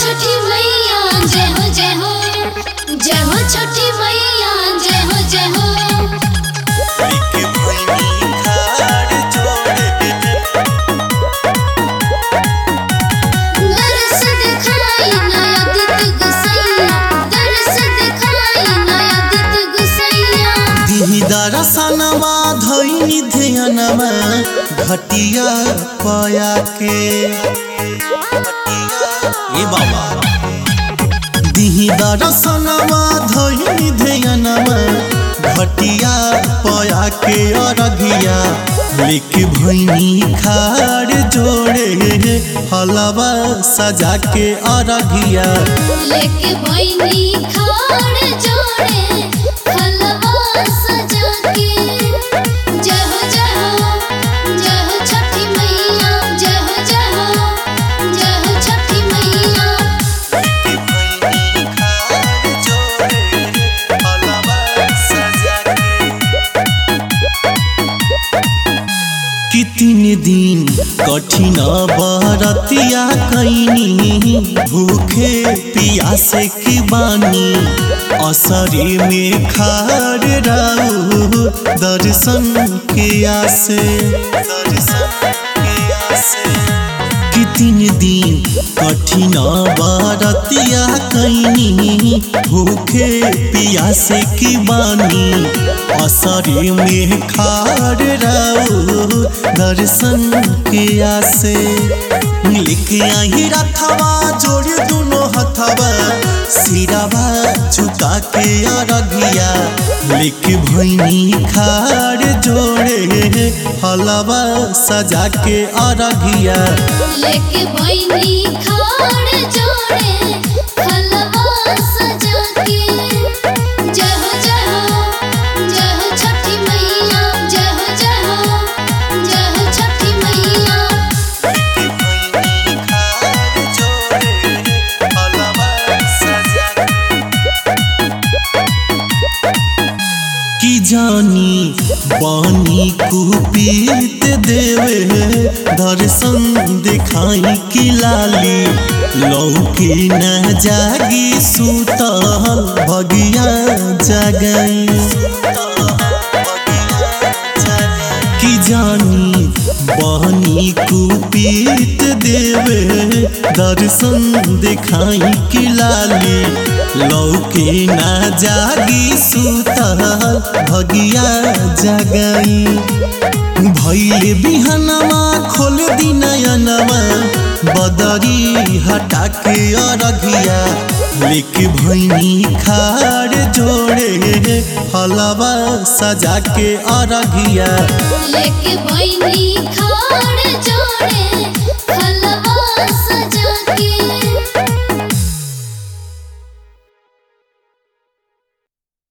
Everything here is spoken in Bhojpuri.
छठी मैया जय हो जय हो जय हो छठी मैया जय हो जय हो लेके भैनी खाड़ जोड़े दरस दिखाई नया दित गुसैया दरस दिखाई नया दित गुसैया दिही दरसनवा धैनी ध्यानवा घटिया पया के ए बाबा दिही दरसनवा धैनी ध्यानवा घटिया पया के अरघिया लेके भैनी खाड़ जोड़े हलवा सजा के अरघिया लेके बहिनी खाड़ जोड़े हलवा सजा के जय हो जय हो जय हो छठी मैया जय हो जय हो जय हो छठी मैया लेके भैनी खाड़ जोड़े हलवा सजा के कि तीन दिन कठिन बरतिया कैनी भूखे पियासे की बानी असरे में खाड़ राऊ दर्शन के आसे दर्शन के आसे कि तीन दिन कठिन बरतिया कैनी भूखे पियासे की बानी असरे में खाड़ राऊ दर्शन के आसे लेके आई रथवा जोड़ दोनों हथवा सिरावा झुका के अरघिया लेके भैनी खाड़ जोड़े हलवा सजा के अरघिया लेके बहिनी खाड़ जोड़े हलवा सजा के जय हो जय हो जय हो छठी मैया जय हो जय हो जय हो छठी मैया लेके भैनी खाड़ जोड़े हलवा सजा की जानी बानी कुपीत देवे दर्शन दिखाई की लाली लौकी न जागी सुतल भगिया जगई की जानी बहनी कुपीत देवे दर्शन दिखाई की लाली लौके ना जागी सुतल भगिया जगई भैले बिहनवा खोल दिनयनवा बदरी हटा के अरघिया लेके भैनी खाड़ जोड़े हलवा सजा के अरघिया लेके बहिनी खाड़ जोड़े हलवा सजा